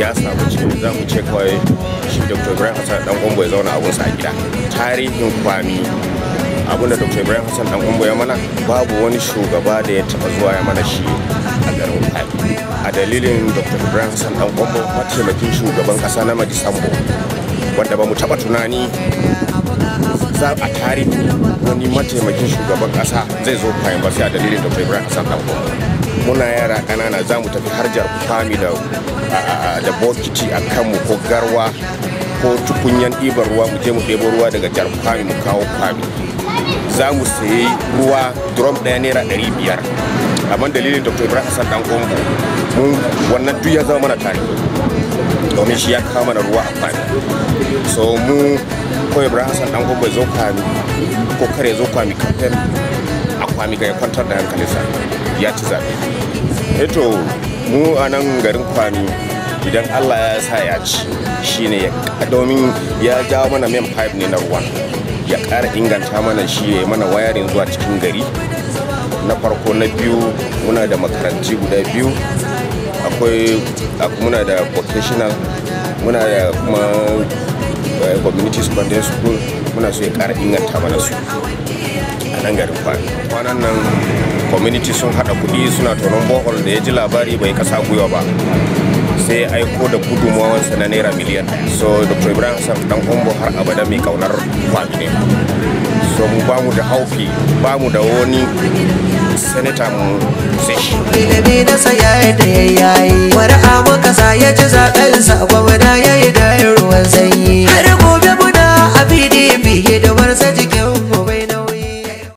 ya samu cikin za mu ce kawai shi dr ibrahim hassan dan gombo ya zauna abunsa a gida tarihin kwami abinda dr ibrahim hassan dan gombo ya mana babu wani shugaba da ya taba zuwa ya mana shi a garin kwami a dalilin dr ibrahim hassan dan gombo mataimakin shugaban kasa na majisambo wanda ba mu taba tunani za a tarihi wani mataimakin shugaban kasa zai zo kwayan ba sai a dalilin dr ibrahim hassan dan gombo muna yara kanana za mu tafi harjar kwami da da bokiti a kanmu ko garwa ko tukunyan ɗiban ruwa mu je mu ɗebo ruwa daga jar kwami mu kawo kwami za mu sayi ruwa drum ɗaya naira ɗari biyar amma dalilin dr ibrahim hassan dan gombo mun wannan duk ya zama mana tarihi domin shi ya kawo mana ruwa a kwami so mu ko ibrahim hassan dan gombo ya zo kwami ko kare zo kwami kamfen a kwami ga ya kwantar da hankalinsa ya ci zaɓe eto mu a nan garin kwami idan allah ya sa ya ci shine ya domin ya jawo mana main pipe ne na ruwa ya ƙara inganta mana shi ya yi mana wayarin zuwa cikin gari na farko na biyu muna da makaranti guda biyu akwai muna da vocational muna da kuma community secondary school muna so ya ƙara inganta mana su a nan garin kwanan nan community sun haɗa kuɗi suna tonon bohol da ya ji labari bai kasa gwiwa ba sai aiko da gudunmawansa na naira miliyan so dr ibrahim hassan dan kombo har abada mai kaunar kwami ne so mu ba mu da haufi ba mu da wani senator mu sai shi ilimi na saya da ya yayi wani abu kasa ya ci zaɓen sa gwamna ya yi da ruwan sanyi har gobe muna a pdp